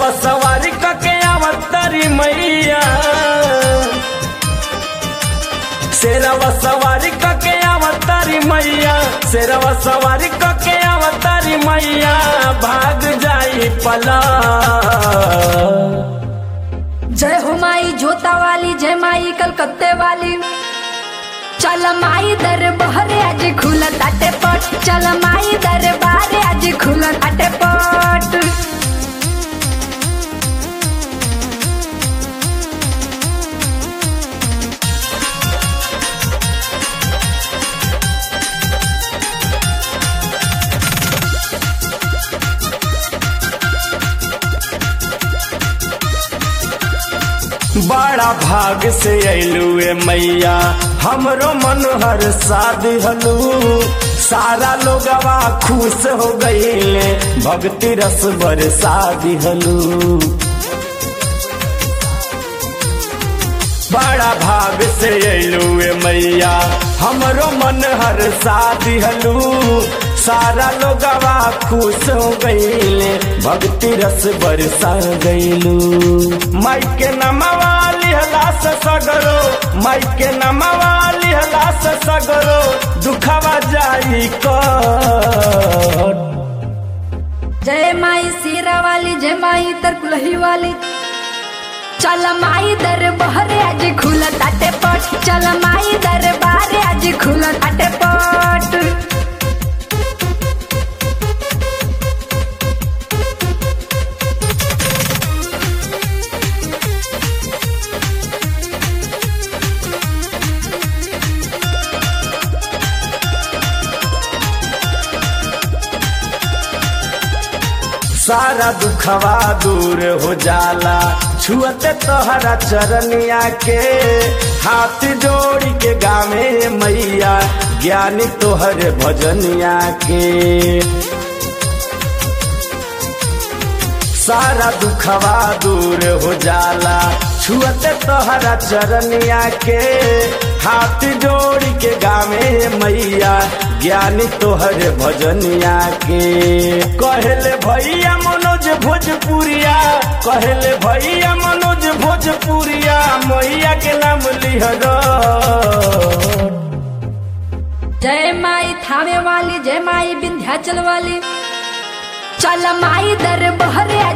शेरवा सवारी कके आवतरी मैया शेरवा सवारी कके आवतरी मैया शेरवा सवारी कके आवतरी मैया भाग जाई पला जय हो माई जोता वाली जय माई कलकत्ते वाली चल माई दरबार आज खुला ताटे पट चल माई दरबार आज खुला ताटे पट बड़ा भाग से अइलुए मैया हमरो मन हर शादी हलू सारा लोगवा खुश हो गईले भक्ति रस बरसा दिहलू बड़ा भाग से अइलुए मैया हमरो मन हर शादी हलू सारा लोगवा खुश हो गईले भक्ति रस बरसा गईलू माई के नमवा लिहला से सगरो माई के नमवा लिहला से सगरो दुखवा जाई कर जय माई सीरा वाली जय माई तरकुलही वाली चल माई दरबार आज खुला ताटे पट चल माई दरबार आज खुला ताटे पट सारा दुखवा दूर हो जाला छुअते तोहरा चरनिया के हाथ जोड़ी के गावे मैया ज्ञानी तोहर भजनिया के सारा दुखवा दूर हो जाला छुअते तोहरा चरनिया के हाथ जोड़ी के गावे मैया ज्ञानी तोहर भजनिया के कहले भैया मनोज भोजपुरिया कहले भैया मनोज भोजपुरिया मैया के नाम लिहर जय माई थावे वाली जय माई विंध्याचल वाली चल माई दरबार